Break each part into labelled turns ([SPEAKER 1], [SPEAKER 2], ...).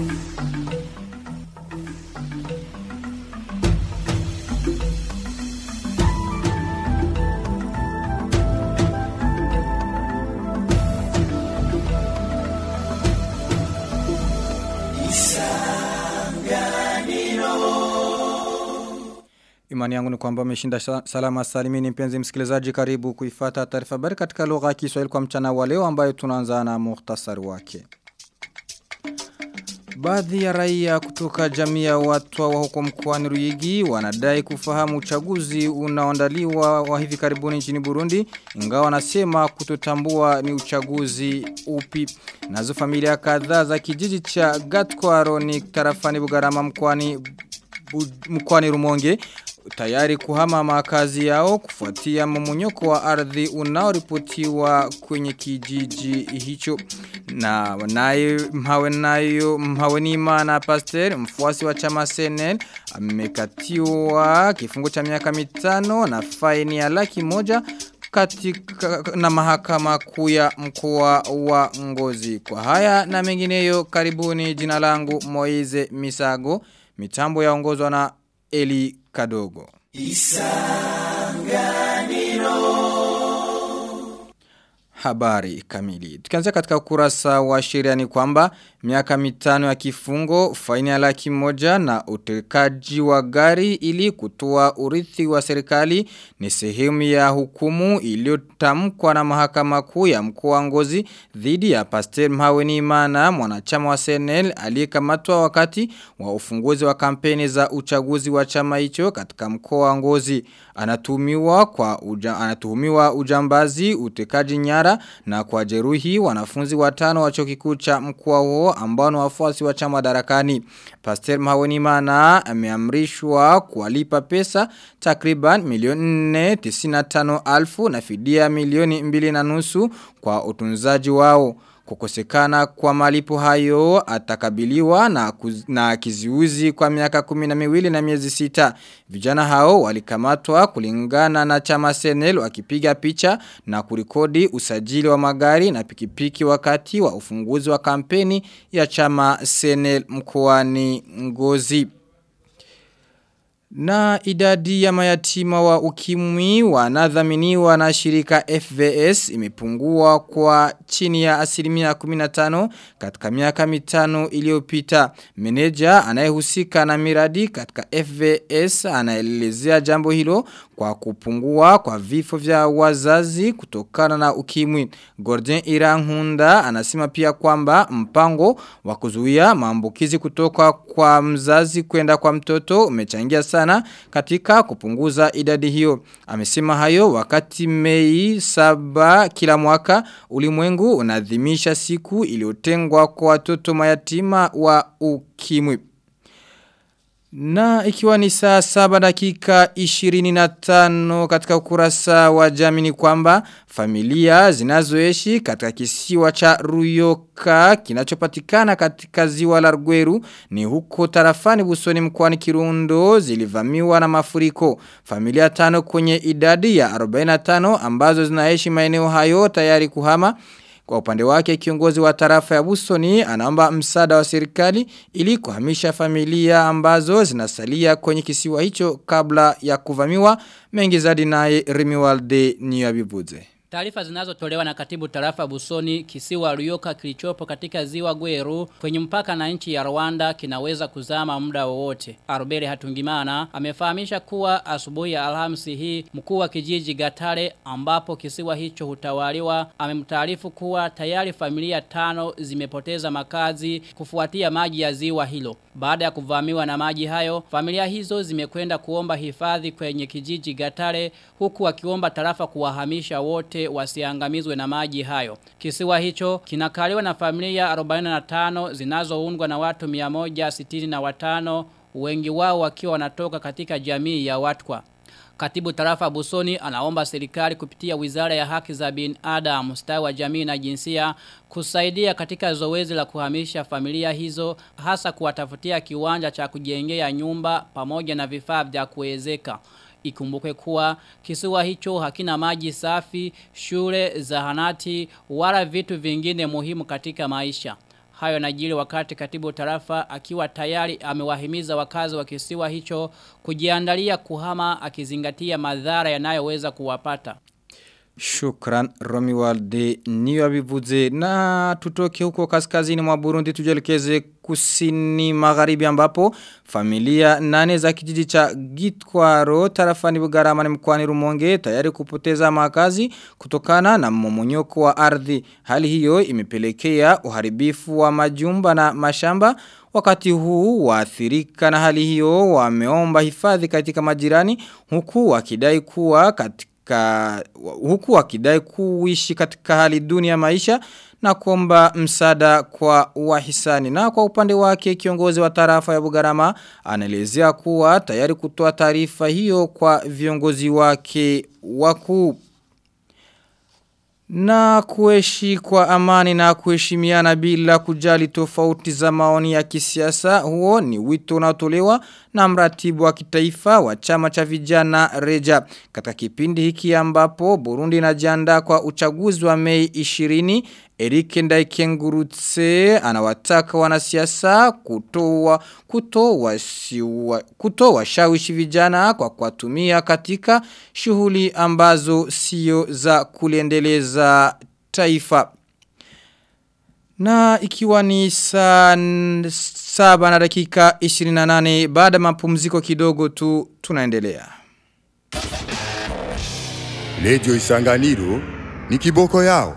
[SPEAKER 1] Imani yangu ni kwamba umeshinda sa- salama salimini mpenzi msikilizaji karibu kuifata taarifa habari katika lugha ya Kiswahili kwa mchana wa leo ambayo tunaanza na muhtasari wake. Baadhi ya raia kutoka jamii ya watu wa huko mkoani Ruyigi wanadai kufahamu uchaguzi unaoandaliwa wa hivi karibuni nchini Burundi ingawa wanasema kutotambua ni uchaguzi upi. Nazo familia kadhaa za kijiji cha Gatkwaro ni tarafani Bugarama mkoani Bu- mkoani Rumonge tayari kuhama makazi yao kufuatia mmonyoko wa ardhi unaoripotiwa kwenye kijiji hicho na naye mhawe nayo mhawenima na pastor mfuasi wa chama Senel amekatiwa kifungo cha miaka mitano na faini ya laki moja katika na mahakama kuu ya mkoa wa Ngozi. Kwa haya na mengineyo karibuni jina langu Moize Misago, mitambo yaongozwa na Eli Kadogo. Habari kamili. Tukianzia katika ukurasa wa sheria ni kwamba miaka mitano ya kifungo, faini ya laki moja na utekaji wa gari ili kutoa urithi wa serikali ni sehemu ya hukumu iliyotamkwa na mahakama kuu ya mkoa wa Ngozi dhidi ya Pastor Mhaweni Imana mwanachama wa CNL aliyekamatwa wakati wa ufunguzi wa kampeni za uchaguzi wa chama hicho katika mkoa wa Ngozi anatumiwa kwa uja, anatuhumiwa ujambazi utekaji nyara na kwa jeruhi wanafunzi watano wa chuo kikuu cha mkoa huo ambao ni wafuasi wa chama darakani. Pastor Mawenimana ameamrishwa kuwalipa pesa takriban milioni 495 alfu na fidia milioni mbili na nusu kwa utunzaji wao. Kukosekana kwa malipo hayo atakabiliwa na, kuz, na kiziuzi kwa miaka kumi na miwili na miezi sita. Vijana hao walikamatwa kulingana na chama senel wakipiga picha na kurikodi usajili wa magari na pikipiki wakati wa ufunguzi wa kampeni ya chama senel mkoani ngozi. Na idadi ya mayatima wa ukimwi wanadhaminiwa na shirika FVS imepungua kwa chini ya asilimia 15 katika miaka mitano iliyopita. Meneja anayehusika na miradi katika FVS anaelezea jambo hilo kwa kupungua kwa vifo vya wazazi kutokana na ukimwi. Gordon Irangunda anasema pia kwamba mpango wa kuzuia maambukizi kutoka kwa mzazi kwenda kwa mtoto umechangia sana katika kupunguza idadi hiyo. Amesema hayo wakati Mei saba kila mwaka ulimwengu unadhimisha siku iliyotengwa kwa watoto mayatima wa ukimwi. Na ikiwa ni saa saba dakika 25 katika ukurasa wa jamii ni kwamba familia zinazoishi katika kisiwa cha Ruyoka kinachopatikana katika ziwa la Rweru ni huko tarafani busoni mkoani Kirundo zilivamiwa na mafuriko. Familia tano kwenye idadi ya 45 ambazo zinaishi maeneo hayo tayari kuhama kwa upande wake kiongozi wa tarafa ya Busoni anaomba msaada wa serikali ili kuhamisha familia ambazo zinasalia kwenye kisiwa hicho kabla ya kuvamiwa mengi zaidi naye Rimiwalde Niyabibuze.
[SPEAKER 2] Taarifa zinazotolewa na katibu tarafa Busoni kisiwa Ruyoka kilichopo katika ziwa Gweru kwenye mpaka na nchi ya Rwanda kinaweza kuzama muda wowote. Arubere Hatungimana amefahamisha kuwa asubuhi ya Alhamisi hii mkuu wa kijiji Gatare ambapo kisiwa hicho hutawaliwa amemtaarifu kuwa tayari familia tano zimepoteza makazi kufuatia maji ya ziwa hilo. Baada ya kuvamiwa na maji hayo, familia hizo zimekwenda kuomba hifadhi kwenye kijiji Gatare huku wakiomba tarafa kuwahamisha wote wasiangamizwe na maji hayo. Kisiwa hicho kinakaliwa na familia 45 zinazoundwa na watu 165 wengi wao wakiwa wanatoka katika jamii ya Watwa. Katibu tarafa Busoni anaomba serikali kupitia wizara ya haki za binadamu, ustawi wa jamii na jinsia kusaidia katika zoezi la kuhamisha familia hizo hasa kuwatafutia kiwanja cha kujengea nyumba pamoja na vifaa vya kuwezeka. Ikumbuke kuwa kisiwa hicho hakina maji safi, shule, zahanati, wala vitu vingine muhimu katika maisha. Hayo najili wakati katibu tarafa akiwa tayari amewahimiza wakazi wa kisiwa hicho kujiandalia kuhama akizingatia madhara yanayoweza kuwapata.
[SPEAKER 1] Shukran Romualde niyo abivuze na tutoke huko kaskazini mwa Burundi tujelekeze kusini magharibi ambapo familia nane za kijiji cha Gitwaro tarafani Bugarama ni mkoani Rumonge tayari kupoteza makazi kutokana na mmomonyoko wa ardhi. Hali hiyo imepelekea uharibifu wa majumba na mashamba Wakati huu waathirika na hali hiyo wameomba hifadhi katika majirani huku wakidai kuwa katika katika huku wakidai kuishi katika hali duni ya maisha na kuomba msaada kwa wahisani na kwa upande wake kiongozi wa tarafa ya Bugarama anaelezea kuwa tayari kutoa taarifa hiyo kwa viongozi wake wakuu na kuishi kwa amani na kuheshimiana bila kujali tofauti za maoni ya kisiasa huo ni wito unaotolewa na mratibu wa kitaifa wa chama cha vijana Reja katika kipindi hiki ambapo Burundi inajiandaa kwa uchaguzi wa Mei 20 Eric Ndaikengurutse anawataka wanasiasa kutoa kutoa kutoa shawishi vijana kwa kuwatumia katika shughuli ambazo sio za kuliendeleza taifa. Na ikiwa ni saa saba na dakika 28 baada mapumziko kidogo tu tunaendelea.
[SPEAKER 3] Lejo isanganiro ni kiboko yao.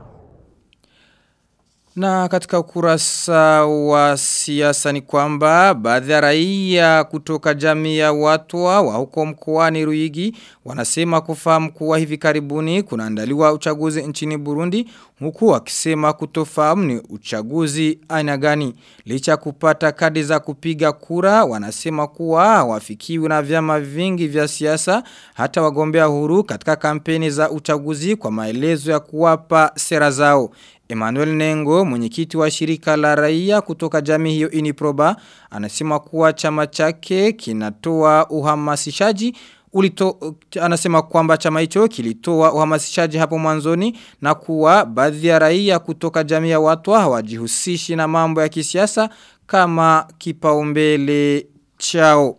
[SPEAKER 1] Na katika ukurasa wa siasa ni kwamba baadhi ya raia kutoka jamii ya watwa wa huko mkoani Ruigi wanasema kufahamu kuwa hivi karibuni kunaandaliwa uchaguzi nchini Burundi huku wakisema kutofahamu ni uchaguzi aina gani licha kupata kadi za kupiga kura wanasema kuwa wafikiwi na vyama vingi vya siasa hata wagombea huru katika kampeni za uchaguzi kwa maelezo ya kuwapa sera zao Emmanuel Nengo, mwenyekiti wa shirika la raia kutoka jamii hiyo Iniproba, anasema kuwa chama chake kinatoa uhamasishaji ulito anasema kwamba chama hicho kilitoa uhamasishaji hapo mwanzoni na kuwa baadhi ya raia kutoka jamii ya watu hawajihusishi na mambo ya kisiasa kama kipaumbele chao.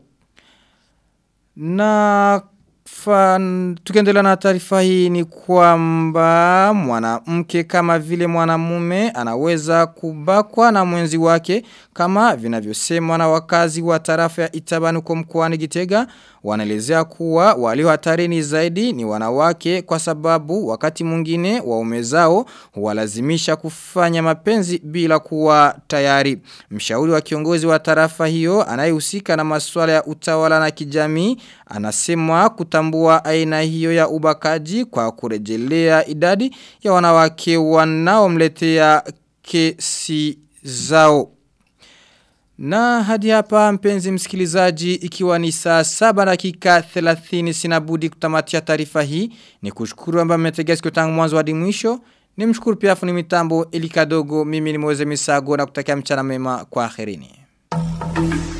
[SPEAKER 1] Na Fan, tukiendelea na taarifa hii ni kwamba mwanamke kama vile mwanamume anaweza kubakwa na mwenzi wake kama vinavyosemwa na wakazi wa tarafa ya Itabani kwa mkoani Gitega wanaelezea kuwa walio hatarini zaidi ni wanawake kwa sababu wakati mwingine waume zao huwalazimisha kufanya mapenzi bila kuwa tayari. Mshauri wa kiongozi wa tarafa hiyo anayehusika na masuala ya utawala na kijamii anasema kutambua aina hiyo ya ubakaji kwa kurejelea idadi ya wanawake wanaomletea kesi zao. Na hadi hapa mpenzi msikilizaji ikiwa ni saa saba dakika 30 sinabudi kutamatia taarifa hii ni kushukuru amba mmetegea sikio tangu mwanzo hadi mwisho ni mshukuru pia fundi mitambo elikadogo mimi ni Moze Misago na kutakia mchana mema kwa akhirini.